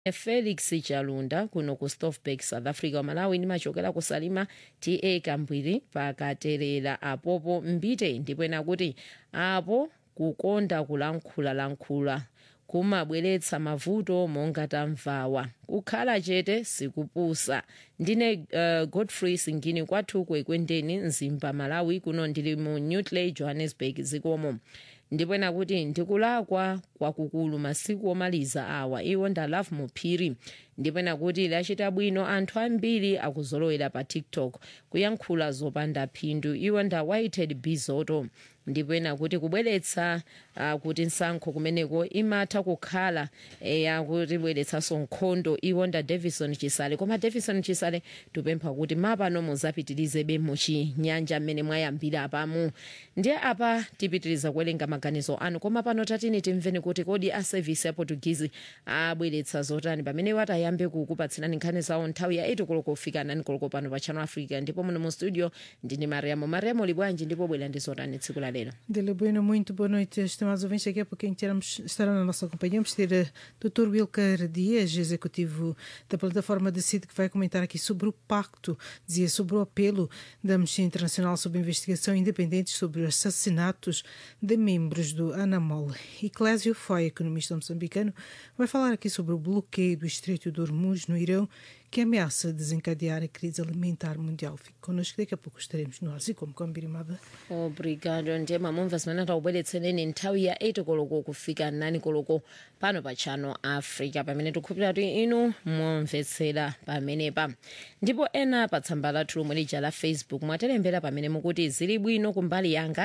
felix chalunda kuno ku stofberg south africa wamalawi ndimachokera ku salima ta kambwiri pakaterera apopo mbite ndipo ena kuti apo kukonda kulankhulalankhula kumabweretsa mavuto monga tamvawa kukhala chete sikupusa ndine uh, godfrey singini kwathu kwekwendeni mzimba malawi kuno ndili mu newtley johannesburg zikomo ndipo ena kuti ndikulakwa kwakukulu masiku omaliza awa iwo ndalove muphiri ndipo ena kuti lachita bwino anthu ambiri akuzolowera pa tiktok kuyankhula zopanda phindu iwo nda whited bizoto ndipo ena kuti kubweretsa uh, kuti nsankho kumeneko imatha kukhala yakutibweretsanso nkhondo iwo nda davison chisale koma davison chisale tupempha kuti mapano muzapitirizebe muchinyanja mmene mwayambira apamu ndiye apa tipitiriza kuwerenga maganizo anu koma pano tatini timveni kuti kodi a service ya portuguese abweretsa zotani pamene watayambe kukupatsirani nkhani zawo nthawi ya 8 koloko kufika 9 koloko pano pa channel africa ndipo muno mu studio ndine mariamo mariamo libwanji ndipo bwera ndi zotani tsiku la lero Dele Bueno, muito boa noite, estimados ouvintes. Daqui a pouquinho teremos, estará na nossa companhia. Vamos ter eh, Dr. Wilker Dias, executivo da plataforma Decide, que vai comentar aqui sobre o pacto, dizia sobre o apelo da Amnistia Internacional sobre investigação independente sobre os assassinatos de membros do ANAMOL. E Clésio Foy, economista moçambicano, vai falar aqui sobre o bloqueio do Estreito de Hormuz no Irão, que ameaça desencadear a crise alimentar mundial. Fique connosco, daqui a pouco estaremos no ar, assim como combinado. obrigado ndiye mamumva zimene takubweretsereni nthawi ya 8 koloko kufika 9 koloko pano pa channel africa pamene tikukhulupirira kuti inu momvetsera pamenepa ndipo ena pa tsamba lathu lomwe lija la facebook mwatilembera pamene mukuti zili bwino kumbali yanga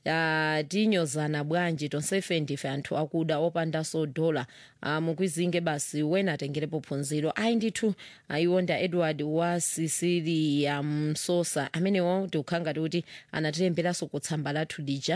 uh, tinyozana bwanji tonsefe ndife anthu akuda opandanso dola uh, mukwizinge basi wena atengerepo phunziro ayi ndithu ayiwonda edward wa sicilia msosa amenewo tikukhanga tikuti anatilemberanso kutsamba lathu lija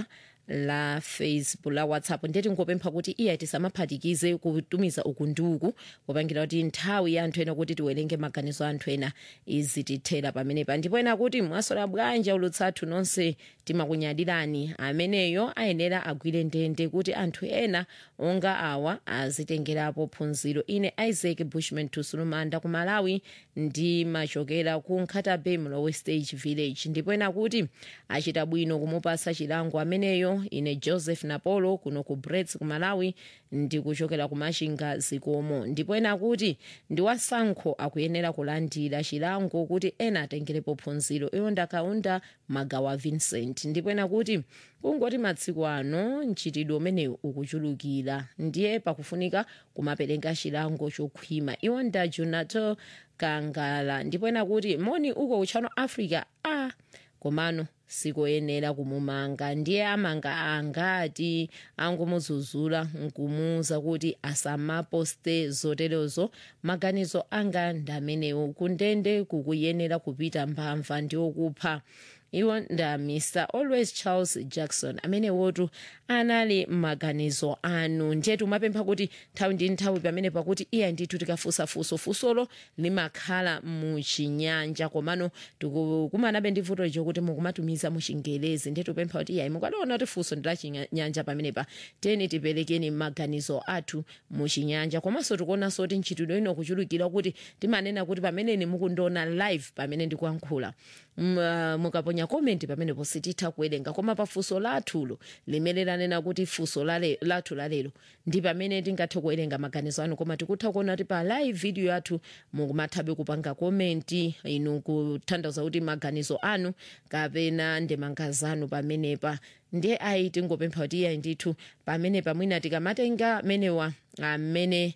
la facebook la whatsapp ndiye tingopempha kuti iya tisamaphatikize kutumiza uku ndi uku kupangira kuti nthawi ya anthu ena kuti tiwerenge maganizo a anthu ena izitithera pamenepa ndipo ena kuti mwasola bwanji ulutsathu nonse timakunyadirani ameneyo ayenera agwire ndende kuti anthu ena onga awa azitengerapo phunziro ine isaac bushman tusulumanda ku malawi ndimachokera ku nkhata bay mlowe stage village ndipo ena kuti achita bwino kumupasa chilango ameneyo ine joseph napolo kuno ku brets ku malawi ndikuchokera ku machinga zikomo ndipo ena kuti ndi wasankho akuyenera kulandira chilango kuti ena atengerepo phunziro iwo ndakaunda magawa vincent ndipo ena kuti kungoti matsiku ano mchitidwe umenewu ukuchulukira ndiye pakufunika kumapereka chilango chokhwima iwo nda junato kangala ndipo ena kuti moni uko kuchano africa a ah, komano sikoyenera kumumanga ndiye amanga angati angomuzuzula nkumuza kuti asamaposte zoterezo maganizo anga ndamenewo kundende kukuyenera kupita mbamva ndiokupha iwo nda mr always charles jackson amene wotu anali maganizo anu ndiye tumapempha kuti nthawi ndi nthawi pamene pakuti iya ndithu tikafusafuso fusolo limakhala muchinyanja komano tikumanabe ndi vuto licho kuti mukumatumiza muchingelezi ndiye tupempha kuti iyayi mukadaona kuti funso ndi lachinyanja pamenepa teni tiperekeni maganizo athu muchinyanja komanso tikuonanso kuti ntchitidwe ino kuchulukira kuti timanena kuti pameneni mukundiona live pamene ndikuyankhula mukaponya komenti pamenepo sititha kuwerenga koma pafunso lathulo limene lanena kuti funso lale- lathu lalero ndi pamene tingathe kuwerenga maganizo anu koma tikutha kuona kuti pa live video yathu mukumathabe kupanga komenti inu kutanthauza kuti maganizo anu kapena ndemanga zanu pamenepa ndiye ayi tingopempha kuti iyayi ndithu pamenepa mwina tikamatenga menewa amene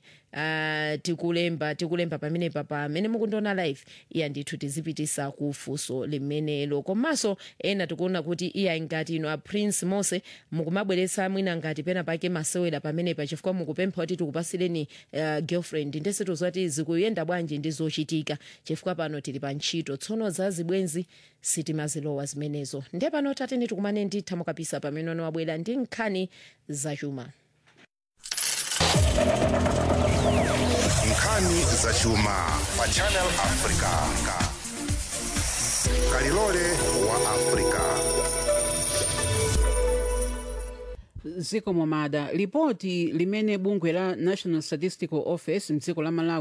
uh, tikulemba tikulemba pamenepa pamene mukundiona live iya ndithu tizipitisa ku funso limenelo komanso ena tikuona kuti iya ngati ino a prince mose mukumabweretsa mwina ngati pena pake masewera pamenepa chifukwa mukupempha kuti tikupasireni uh, girlfriend ndese tuzati zikuyenda bwanji ndi zochitika chifukwa pano tili pa ntchito tsono za zibwenzi sitimazilowa zimenezo ndiye pano tateni tikumane nditha mukapisa pamene ono wabwera ndi nkhani zachuma nkhani zachuma pa channel africa kalilole wa africa ziko momada lipoti limene bungwe la national statistical office mdziko la malawi